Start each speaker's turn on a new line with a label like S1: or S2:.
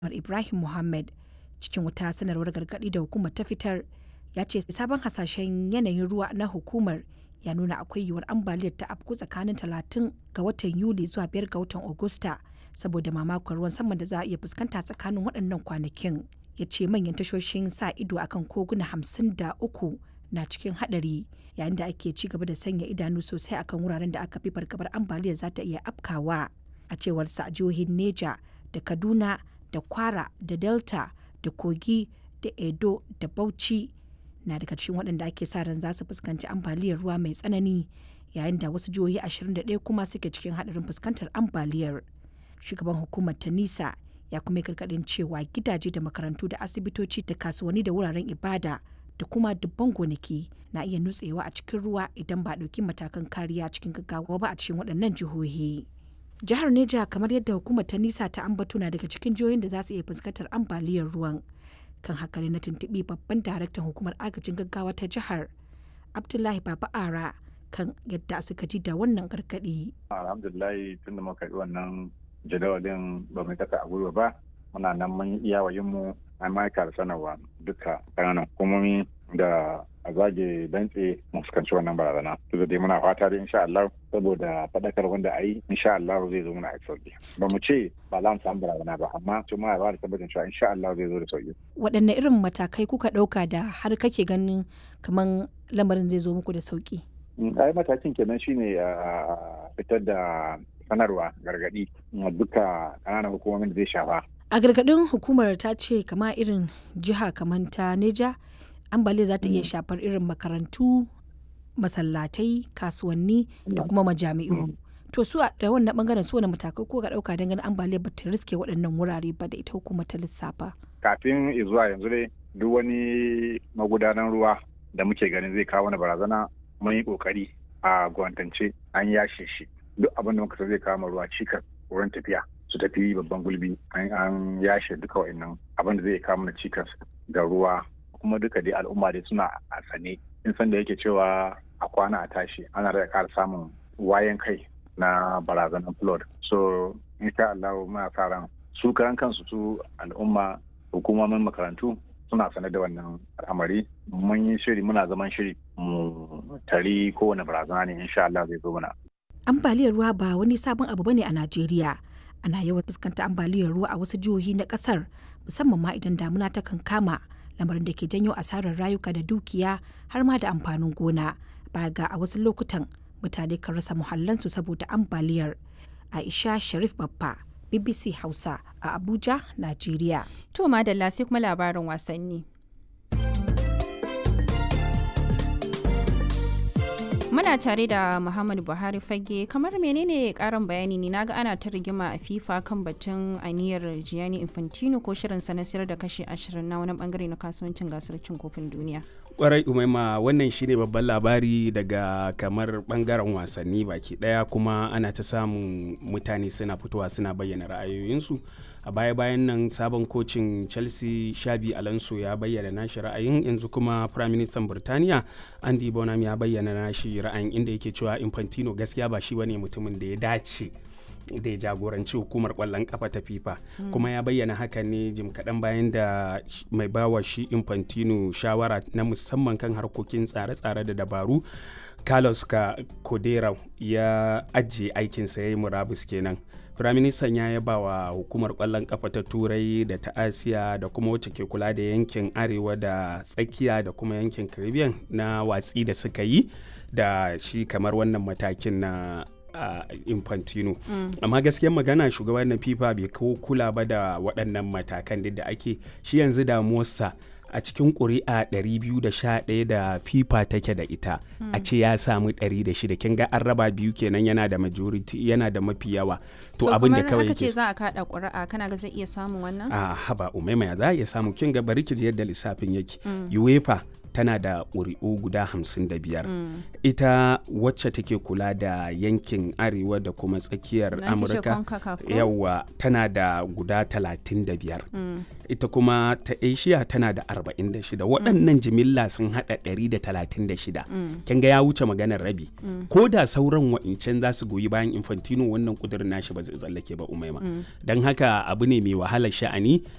S1: Ibrahim Mohammed cikin wata sanarwar gargaɗi da hukumar ta fitar ya ce sabon hasashen yanayin ruwa na hukumar ya nuna akwai yiwuwar ambaliyar ta afku tsakanin 30 ga watan Yuli zuwa 5 ga watan Agusta saboda mamakon ruwan saman da za a iya fuskanta tsakanin waɗannan kwanakin. Ya ce manyan tashoshin sa ido akan koguna 53 na cikin haɗari yayin da ake ci gaba da sanya idanu sosai akan wuraren da aka fi fargabar ambaliyar za ta iya afkawa a cewar sa a jihohin Neja da Kaduna da Kwara da Delta da Kogi da Edo da Bauchi na daga cikin waɗanda ake sa ran za su fuskanci ambaliyar ruwa mai tsanani yayin da wasu jihohi 21 kuma suke cikin haɗarin fuskantar ambaliyar. Shugaban hukumar ta nisa ya kuma yi gargaɗin cewa gidaje da makarantu da asibitoci da kasuwanni da wuraren ibada da kuma dubban gonaki na iya nutsewa a cikin ruwa idan ba ɗauki matakan kariya cikin gaggawa ba a cikin waɗannan jihohi. Jihar Neja kamar yadda hukumar ta nisa ta ambato na daga cikin jihohin da za su iya fuskantar ambaliyar ruwan. Kan haka ne na tuntuɓi babban daraktan hukumar agajin gaggawa ta jihar Abdullahi Baba Ara kan yadda suka ji da wannan gargaɗi.
S2: Alhamdulillah tun da muka yi wannan jadawalin ba mu kasa a gwiwa ba muna nan mun iya mu an ma'aikar sanarwa duka ƙananan hukumomi da a zage dantse mu fuskanci wannan barazana to dai muna fata da insha Allah saboda fadakar wanda a yi insha Allah zai zo muna a sauki ba mu ce ba za mu samu barazana ba amma to muna ba da tabbacin cewa insha Allah zai zo da sauki
S1: waɗanne irin matakai kuka ɗauka da har kake ganin kaman lamarin zai zo muku da sauki
S2: ai matakin kenan shine a fitar da sanarwa gargadi duka ƙananan hukumomin da zai shafa
S1: a gargadin hukumar ta ce kama irin jiha kamar ta neja ambaliya za ta iya shafar irin makarantu masallatai kasuwanni da kuma majami'u to su da wannan bangaren su wani matakai ko ga dauka don ganin ambaliya ba ta riske waɗannan wurare ba da ita hukumar ta lissafa
S2: kafin zuwa yanzu dai duk wani magudanan ruwa da muke ganin zai kawo wani barazana mun yi kokari a gwantance an yashe shi duk abin da muka zai kawo ruwa cikas wurin tafiya su tafi babban gulbi an yashe duka wa'annan abin da zai kawo mana cikas ga ruwa kuma duka dai al'umma dai suna a sane in san da yake cewa a kwana a tashi ana da ƙara samun wayan kai na barazanar flood so insha Allah muna sa ran su karan kansu su al'umma hukumomin makarantu suna sane da wannan al'amari mun yi shiri muna zaman shiri mu tari kowane barazana ne insha Allah zai zo mana
S1: ambaliyar ruwa ba wani sabon abu bane a Najeriya ana yawan fuskanta ambaliyar ruwa a wasu jihohi na kasar musamman ma idan damuna ta kan kama lamarin da ke janyo asarar rayuka da dukiya har ma da amfanin gona ba ga a wasu lokutan mutane kan rasa muhallansu saboda ambaliyar aisha sharif babba bbc hausa a abuja najeriya
S3: to madalla sai kuma labarin wasanni Muna tare da Muhammadu Buhari fage kamar menene karin bayani ne naga ana ta rigima a FIFA kan batun aniyar Gianni Infantino ko shirin na sayar da kashi 20 na wani bangare na kasuwancin gasar cin kofin duniya.
S4: Kwarai umaima wannan shine babban labari daga kamar bangaren wasanni baki daya kuma ana ta samun mutane suna fitowa suna bayyana ra'ayoyinsu. a baya-bayan nan sabon kocin chelsea shabi alonso ya bayyana nashi ra'ayin yanzu kuma prime minister burtaniya andy bonham ya bayyana nashi ra'ayin inda yake cewa infantino gaskiya ba shi bane mutumin da ya dace da ya jagoranci hukumar kwallon kafa ta fifa mm. kuma ya bayyana haka ne jim kaɗan bayan da mai bawa shi infantino shawara na musamman kan harkokin tsare-tsare da dabaru carlos ka kodera ya ajiye aikinsa ya yi murabus kenan firaministan ya yaba wa hukumar kwallon kafa ta turai da ta asiya da kuma wacce ke kula da yankin arewa da tsakiya da kuma yankin caribbean na watsi da suka yi da shi kamar wannan matakin na uh, infantino mm. amma gaskiyar magana shugaban na fifa bai kawo kula ba da waɗannan matakan da ake shi yanzu damuwarsa a cikin ƙuri'a 211 da fifa take da ita hmm. a ce ya samu 106 kin ga an raba biyu kenan yana da majority yana da mafi yawa to abin da kawai
S3: yake ce za a kada ƙuri'a kana ga zai iya samun wannan
S4: a haba umaima za a iya samu kin ga bari ki yadda lissafin yake mm. uefa tana da ƙuri'u guda hamsin da biyar mm. ita wacce take kula da yankin arewa da kuma tsakiyar amurka yawa tana da guda talatin da biyar mm. ita kuma ta asia tana da arba'in da shida waɗannan jimilla sun haɗa ɗari da talatin da shida kin ga ya wuce maganar rabi ko da sauran wa'incan za su goyi bayan infantino wannan kudirin nashi ba zai tsallake ba umaima don haka abu ne mai wahalar sha'ani